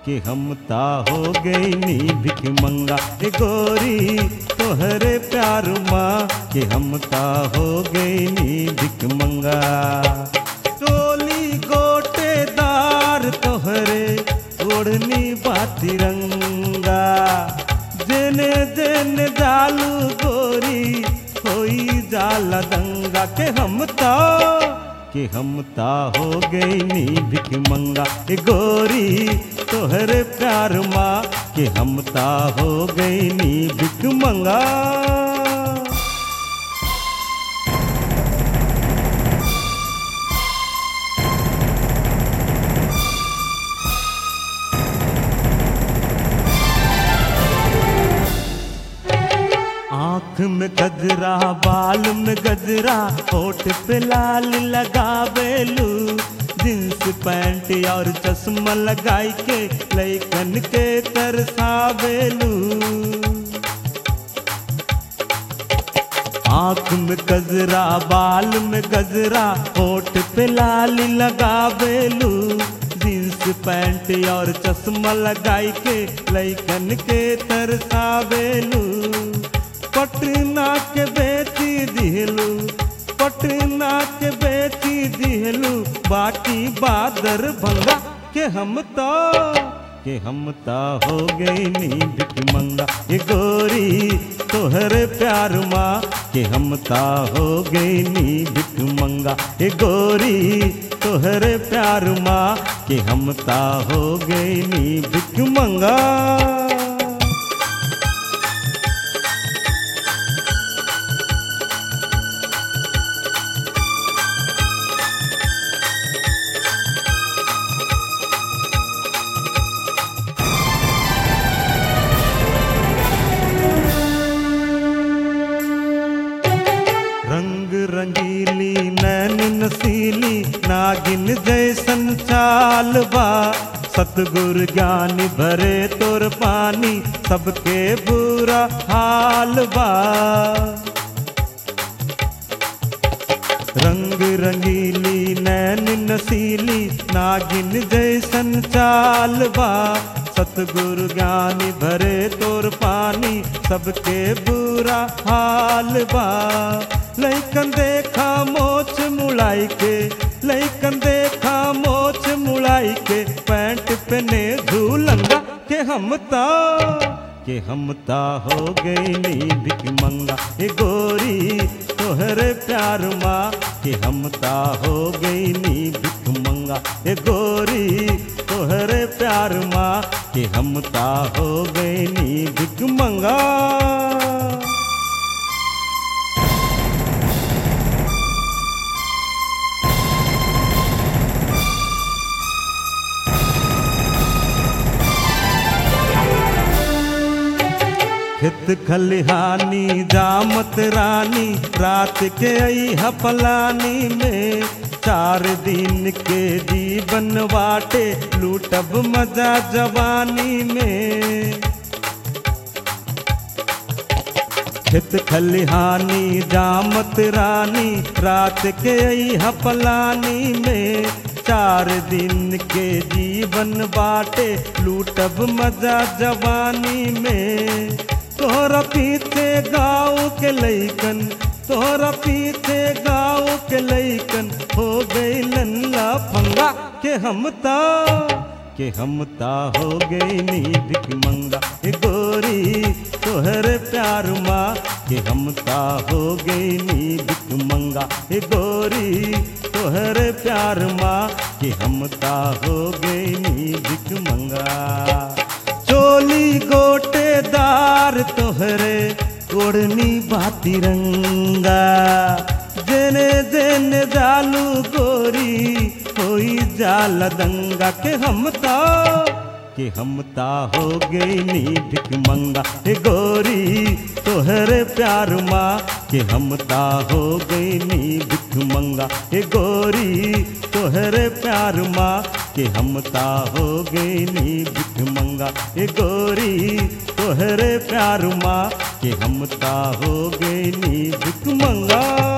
कि हम ता हो गई नी भिख मंगा ए गोरी तोहरे प्यार माँ कि हम ता हो गई नी भिख मंगा टोली गोटेदार तोहरे ओढ़नी बाती रंगा जेने जेने जालू गोरी होई जाला दंगा के हम ता कि हम ता हो गई नी भिख मंगा ए गोरी तोहरे प्यार माँ कि हम ता हो गई नी भिख मंगा आँख में गजरा बाल में गजरा होठ पे लाल लगावेलू जींस पैंट और चश्मा लगाई के लैकन के तरसावेलू आँख में गजरा बाल में गजरा होठ पे लाल लगावेलू जींस पैंट और चश्मा लगाई के लैकन के तरसावेलू पटना के बेची दिहलू पटना के बेची दिहलू बाटी बादर भंगा के हम तो के हम ता हो गई नी भिख मंगा ये गोरी तोहरे प्यार माँ के हम ता हो गई नी भिख मंगा ये गोरी तोहरे प्यार माँ के हम ता हो गई नी भिख मंगा रंग रंगीली नैन नसीली नागिन जैसन चाल बा सतगुर ज्ञानी भरे तोर पानी सबके बुरा हाल बा रंग रंगीली नैन नसीली नागिन जैसन चाल बा सतगुरु ज्ञानी भरे तोर पानी सबके बुरा हाल बा लैकन देखा मोछ मुड़ाई के लैकन देखा मोछ मुड़ाई के पैंट पहने झूलंगा के हम ता के हम ता हो गई नी भिख मंगा ए गोरी तोहरे प्यार माँ के हम ता हो गई नी भिख मंगा ए गोरी तोहरे प्यार माँ के हम ता हो गई नी भिख मंगा खेत खलिहानी जामत रानी रात के आई हपलानी में चार दिन के जीवन बाटे लूटब मजा जवानी में खेत खलिहानी जामत रानी रात के आई हपलानी में चार दिन के जीवन बाटे लूटब मजा जवानी में तोहरा पीछे गाँव के लैकन तोहरा पीछे गाँव के लैकन हो गई लल्ला फंगा के हम ता के हम ता हो गई नी भिख मंगा ए गोरी तोहरे प्यार माँ के हम ता हो गई नी भिख मंगा ए गोरी तोहरे प्यार माँ के हम ता हो गई नी भिख मंगा चोली गोटेदार तोहरे ओढ़नी बाती रंगा जेने जेने जालू गोरी होई जाला दंगा के हम ता के हम ता हो गई नी भिख मंगा ए गोरी तोहरे प्यार माँ के हम ता हो गई नी भिख मंगा ए गोरी तोहरे प्यार माँ के हम ता हो गई नी भिख मंगा ए गोरी तोहरे प्यार माँ के हम ता हो गई नी भिख मंगा